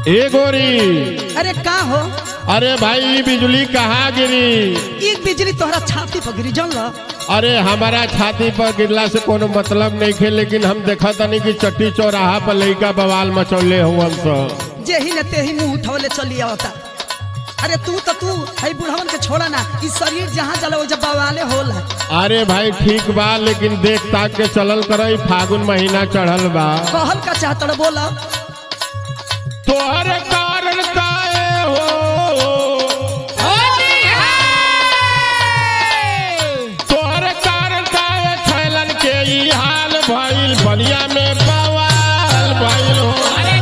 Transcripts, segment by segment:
ए गोरी अरे का हो अरे भाई बिजली कहाँ गिरी एक बिजली तोहरा छाती पर गिरी जल अरे हमारा छाती पर गिरला से कोनो मतलब नहीं खे लेकिन हम देखा तनी कि चट्टी चौराहा पर लइका बवाल मचौले हुआ सब जेही ने तेही मुंह उठवले चली आवता अरे तू तो तू हई बुढ़वन के छोड़ा ना ई शरीर जहाँ जला वो जब बवाले होला अरे भाई ठीक बा लेकिन देख ताक के चलल करई फागुन महीना चढ़ल बा कहल का चाहत बोला तोहरे कारण काहे हो तोहरे कारण काहे छैलन के ई हाल भइल बलिया में बवाल भइल हो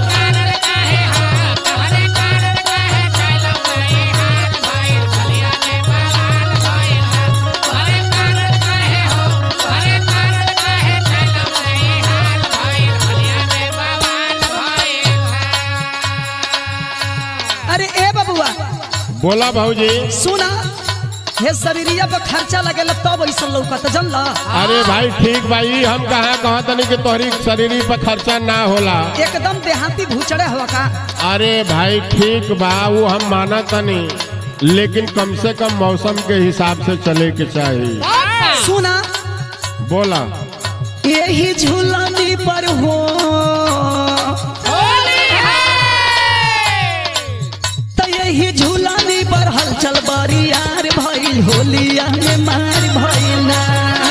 अरे ए बबुआ बोला भाऊजी सुना हे शरीरिया पर खर्चा लगेला तब ऐसा लौकत जल अरे भाई ठीक भाई हम कहाँ कहा तनी कि तोहरी शरीरी पर खर्चा ना होला एकदम देहाती भूचड़े हुआ का अरे भाई ठीक बा वो हम माना तनी लेकिन कम से कम मौसम के हिसाब से चले के चाहिए सुना बोला यही झूलनी पर हो तो यही झूलनी पर हलचल बरियार भइल होलिया में मार भइल ना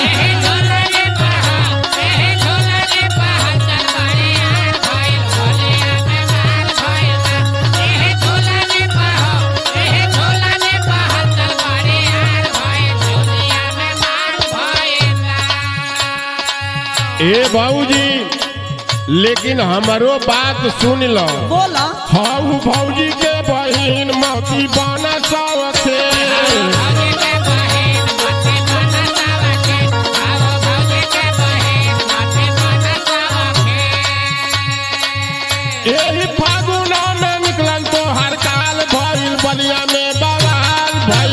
ए भाऊजी लेकिन हमारो बात सुन लो बोला हाउ भौजी के बहिन मौती बना सौथे एही फागुना में निकलन तो हर काल भइल बलिया में बवाल भइल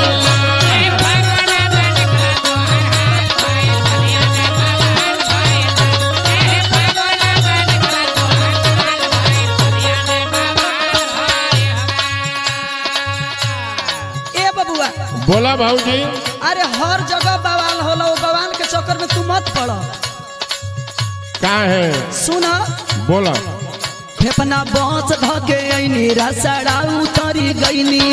ए बबुआ बोला भाऊजी अरे हर जगह बवाल होला वो बवाल के चक्कर में तू मत पड़ का है सुना बोला फेफना बस धके ऐनी रसड़ा उतरी गईनी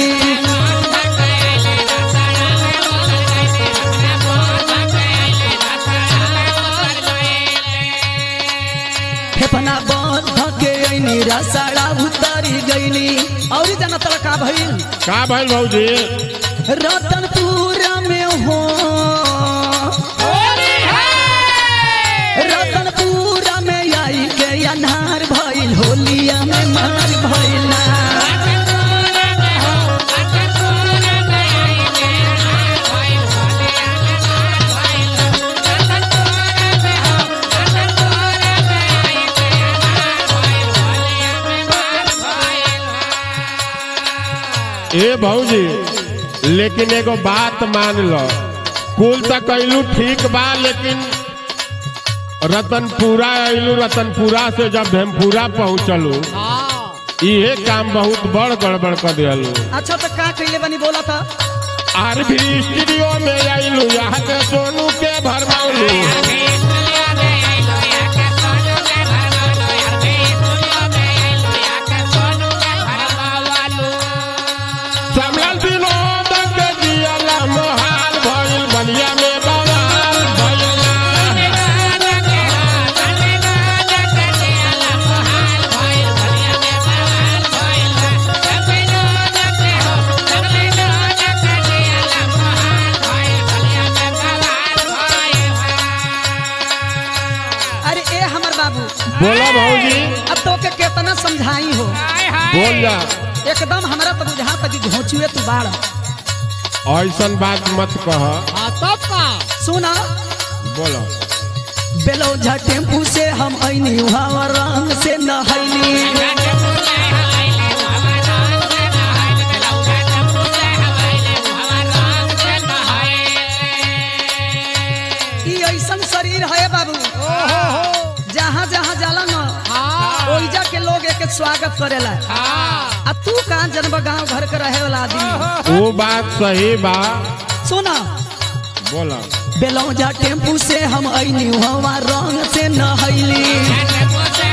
फेफना बस धके ऐनी रसड़ा उतरी गईनी और जाना तला का भइल का भइल भाऊजी रतनपुर में हो रतनपुर में आई के अनार भइल होलिया में मार भइल ना ए भाऊजी लेकिन एगो बात मान लो कुल तक कैलू ठीक बा लेकिन रतनपुरा अइलू रतनपुरा से जब भेमपुरा पहुँचलू इहे काम बहुत बड़ गड़बड़ कर दिलू अच्छा तो का कैले बनी बोला था आर भी स्टूडियो में आइलू यहाँ के सोनू के भरमाउलू समल विनोद के जियला मोहाल भइल बलिया में बवाल भइल अरे ए हमर बाबू बोला भाऊजी अब तो के केतना समझाई हो बोल जा एकदम हमरा तो बुझा तक घोचुए तू बाड़ ऐसन बात मत कह सुना बोलो बेलौजा टेम्पू से हम ऐनी वहाँ रंग से नहैनी ई ऐसन शरीर है बाबू जहाँ जहाँ जाला न ओइजा के लोग एक के स्वागत करेला आ तू कहाँ जनब गांव घर के रहे वाला आदमी वो बात सही बा सुना बोला बेलौजा टेम्पू से हम अइनी हवा रंग से नहैली